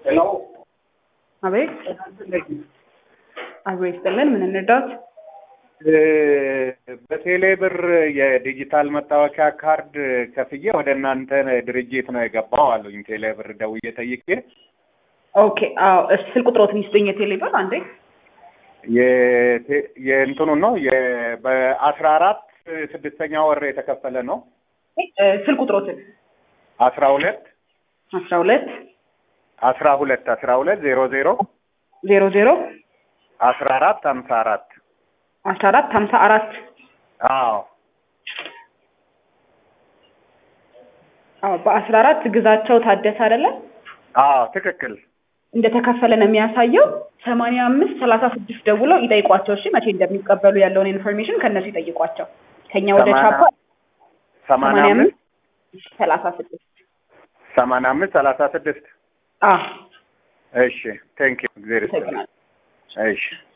ሄሎ አቤት አብሮ ይስጥልን። ምን እንርዳት? በቴሌ ብር የዲጂታል መታወቂያ ካርድ ከፍዬ ወደ እናንተ ድርጅት ነው የገባው አሉኝ። ቴሌ ብር ደውዬ ጠይቄ ኦኬ። አዎ እሺ፣ ስልክ ቁጥሮትን ይስጡኝ። የቴሌ ብር አንዴ የቴ- የእንትኑ ነው የ- በአስራ አራት ስድስተኛ ወር የተከፈለ ነው። እ፣ ስልክ ቁጥሮትን አስራ ሁለት አስራ ሁለት አስራ ሁለት አስራ ሁለት ዜሮ ዜሮ ዜሮ ዜሮ አስራ አራት ሀምሳ አራት አስራ አራት ሀምሳ አራት አዎ አዎ በአስራ አራት ግዛቸው ታደሰ አይደለም አዎ ትክክል እንደተከፈለ ነው የሚያሳየው። ሰማንያ አምስት ሰላሳ ስድስት ደውለው ይጠይቋቸው። እሺ መቼ እንደሚቀበሉ ያለውን ኢንፎርሜሽን ከእነሱ ይጠይቋቸው። ከኛ ወደ ሰማንያ- ቻፓ ሰማንያ ሰማንያ አምስት አምስት ሰላሳ ስድስት ሰማንያ አምስት ሰላሳ ስድስት አዎ እሺ ቴንክ ዩ እግዜር ይስጥልኝ ይሰግናል። እሺ